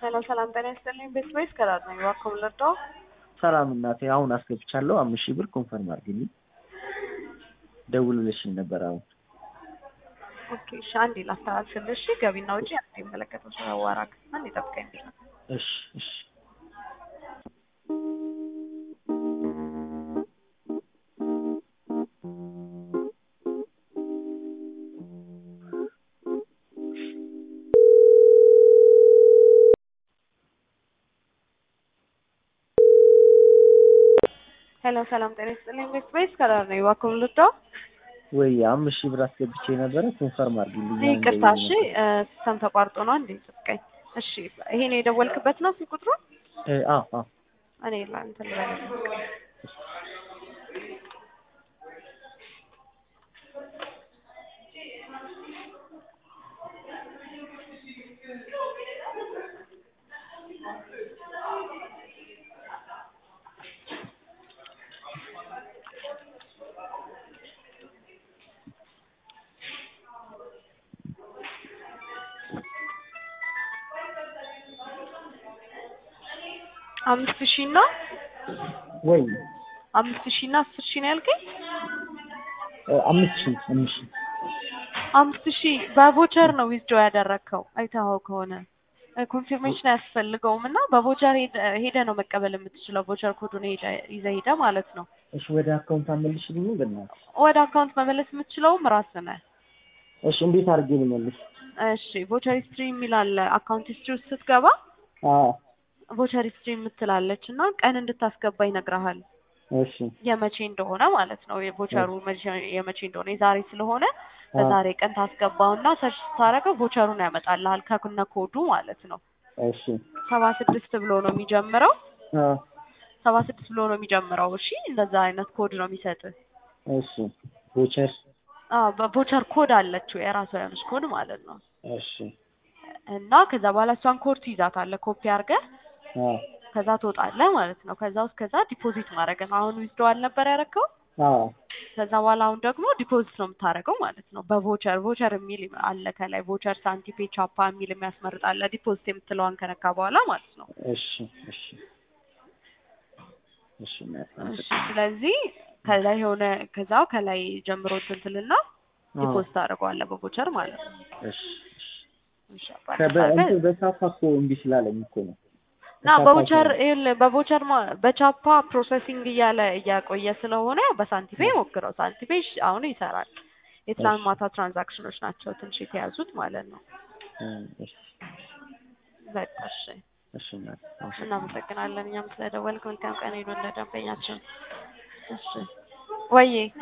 ሄሎ ሰላም ጤና ይስጥልኝ። ቤት ወይስ ከራስ ነኝ? እባክዎ ልርዳው? ሰላም እናቴ፣ አሁን አስገብቻለሁ። አምስት ሺህ ብር ኮንፈርም አድርግልኝ። ደውልልሽኝ ነበር አሁን። ኦኬ እሺ፣ አንዴ ላስተላልፍልሽ። ገቢና ውጪ አንዴ የሚመለከተው ሰው አዋራክ አንዴ ጠብቀኝ። እሺ እሺ። ሄሎ ሰላም ጤና ይስጥልኝ። ቤት ወይስ ከራስ ነኝ? እባክዎ ልርዳው? ወይ አምስት ሺህ ብር አስገብቼ ነበረ ኮንፈርም አድርግልኝ። አሁን ይቅርታ፣ ደውዬ እሺ ነበር። ሲስተም ተቋርጦ ነው። አንዴ ጠብቀኝ። እሺ ይሄን የደወልክበት ነው ስልክ ቁጥሩ? እ አዎ አዎ እኔ ላንተ ልበልህ። አምስት ሺህ እና ወይ አምስት ሺህ እና አስር ሺህ ነው ያልከኝ? እ አምስት ሺህ አምስት ሺህ አምስት ሺህ በቮቸር ነው ዊዝድሮ ያደረግከው አይተኸው ከሆነ ኮንፊርሜሽን አያስፈልገውም እና በቮቸር ሄደ ነው መቀበል የምትችለው። ቮቸር ኮዱን ሄደ ይዘህ ሄደ ማለት ነው። እሺ ወደ አካውንት አመልሽልኝ በእናትህ። ወደ አካውንት መመለስ የምትችለውም ራስህ ነህ። እሺ እንዴት አድርጌ ልመልስ? እሺ ቮቸር ሂስትሪ የሚል አለ። አካውንት ሂስትሪ ውስጥ ስትገባ አዎ ቮቸር ሂስትሪ የምትላለች እና ቀን እንድታስገባ ይነግርሃል። እሺ የመቼ እንደሆነ ማለት ነው። የቮቸሩ መቼ- የመቼ እንደሆነ የዛሬ ስለሆነ በዛሬ ቀን ታስገባውና ሰርች ስታደርገው ቮቸሩን ያመጣልሃል ከነ ኮዱ ማለት ነው። እሺ ሰባ ስድስት ብሎ ነው የሚጀምረው። አዎ ሰባ ስድስት ብሎ ነው የሚጀምረው። እሺ እንደዛ አይነት ኮድ ነው የሚሰጥህ። እሺ ቮቸር አዎ በቮቸር ኮድ አለችው የራሷ የሆነች ኮድ ማለት ነው። እሺ እና ከዛ በኋላ እሷን ኮድ ትይዛታለህ ኮፒ አድርገህ አዎ ከዛ ትወጣለህ ማለት ነው። ከዛ ውስጥ ከዛ ዲፖዚት ማድረግ ነው። አሁን ዊዝድሮዋል ነበር ያደረግከው። አዎ ከዛ በኋላ አሁን ደግሞ ዲፖዚት ነው የምታደርገው ማለት ነው። በቮቸር ቮቸር የሚል አለ ከላይ ቮቸር ሳንቲፔ ቻፓ የሚል የሚያስመርጥ አለ። ዲፖዚት የምትለዋን ከነካ በኋላ ማለት ነው። እሺ እሺ እሺ እናቴ እሺ ስለዚህ ከላይ የሆነ ከዛው ከላይ ጀምሮ እንትን ትልና አዎ ዲፖዚት ታደርገዋለህ በቮቸር ማለት ነው። እሺ እሺ እሺ አባቴ ከበ- ታዲያ እንትን በሳፋ እኮ እምቢ ስላለኝ እኮ ነው። እና በሳፋ በቮቸር እኮ ነው። ይኸውልህ በቮቸር ማ- በቻፓ ፕሮሰሲንግ እያለ እያቆየ ስለሆነ በሳንቲፔ ሞክረው። ሳንቲፔ እሺ አሁን ይሰራል። የትላንት እሺ ማታ ትራንዛክሽኖች ናቸው ትንሽ የተያዙት ማለት ነው። እም፣ እሺ በቃ እሺ እሺ እናቴ አመሰግናለሁ። እናመሰግናለን። እኛም ስለደወልክ መልካም ቀን ይሁን ለደንበኛችን። እሺ ወዬ